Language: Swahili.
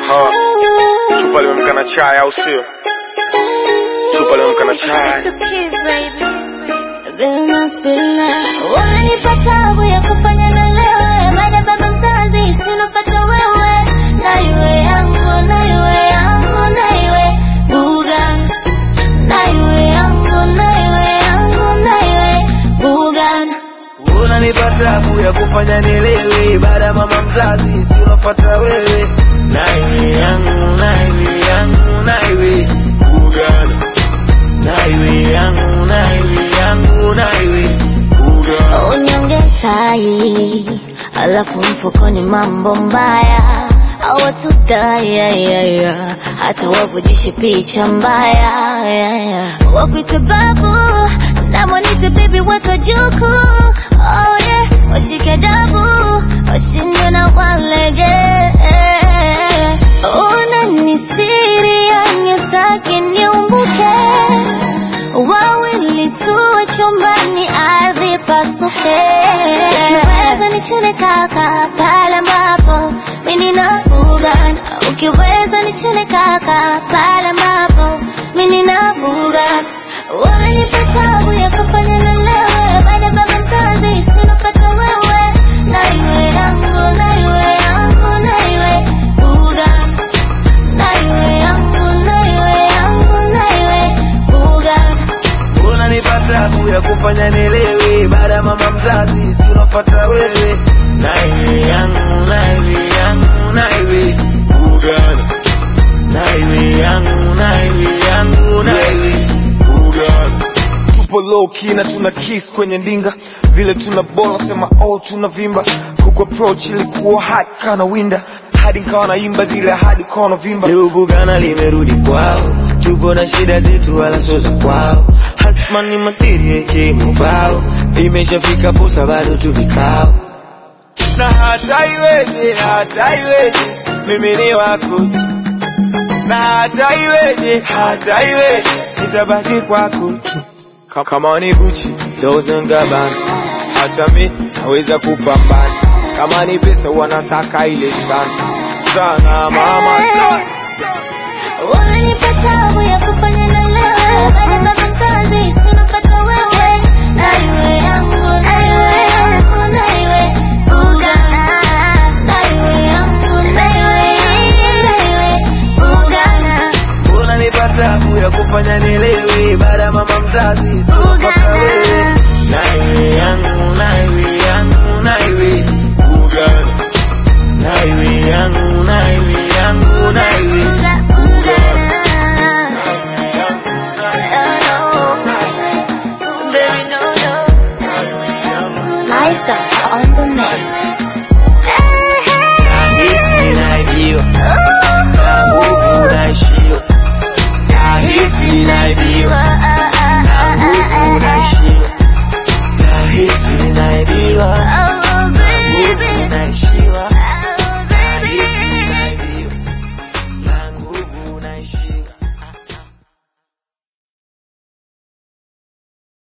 Aha. Chupa limemka na chai au sio? Chupa limemka na chai. Wamenipa tabu ya kufanya na lewe, baada baba mzazi sinopata wewe, na iwe yangu, na iwe yangu, na iwe Bugan, na iwe yangu, na iwe yangu, na iwe Bugan. unanipa tabu ya kufanya nilewe baada ya mama mzazi si unafata wewe naiwe yangu naiwe yangu naiwe ugana naiwe yangu naiwe yangu naiwe ugana Unyonge tai, alafu mfukoni mambo mbaya hawatudai ya, ya, ya. hata wavujishe picha mbaya ya, ya. wakwite babu namwanite bibi watojuku oh, yeah. washike dabu washindwe na walege unanistiri yangetaki niumbuke wawili tuwe chumbani ardhi pasuke ukiweza nichune kaka pale ambapo mimi na bugan ukiweza nichune kaka pale ambapo mimi na bugan wamenipa tabu ya kufanya na lewe baada baba mzazi sinopata wewe na iwe yangu na iwe yangu na iwe bugan na iwe yangu na iwe yangu na iwe bugan unanipa tabu ya kufanya nilewe baada ya mama mzazi si unafata wewe naiwe yangu naiwe yangu naiwe ugana naiwe yangu naiwe yangu naiwe ugana Tupo low key na tuna kiss kwenye ndinga. Vile tuna bola sema oh tuna vimba. Kuku approach ilikuwa hot kana winda. Hadi nikawa naimba zile hadi kono vimba. Leo Bugana limerudi kwao, tupo na shida zetu wala sio za kwao. Hasma ni materia kimubao, imeshafika fursa bado tu vikao. Na hata iweje, hata iweje, mimi ni wako. Na hata iweje, hata iweje, nitabaki kwako tu. Ka- Kama ni Gucci, Dolce and Gabbana, hata mi naweza kupambana. Kama ni pesa wanasaka ile sana sana mama sana. Wamenipa tabu ya kufanya na lewe baada baba mzazi sinopata wewe na iwe yangu na iwe yangu na iwe Bugan na iwe yangu na iwe yangu na iwe Bugan unanipa tabu ya kufanya nilewe baada ya mama mzazi sinopata wewe naiwe yangu naiwe yangu naiwe ugana naiwe yangu naiwe yangu naiwe ugana Liza on the mix. nahisi naibiwa na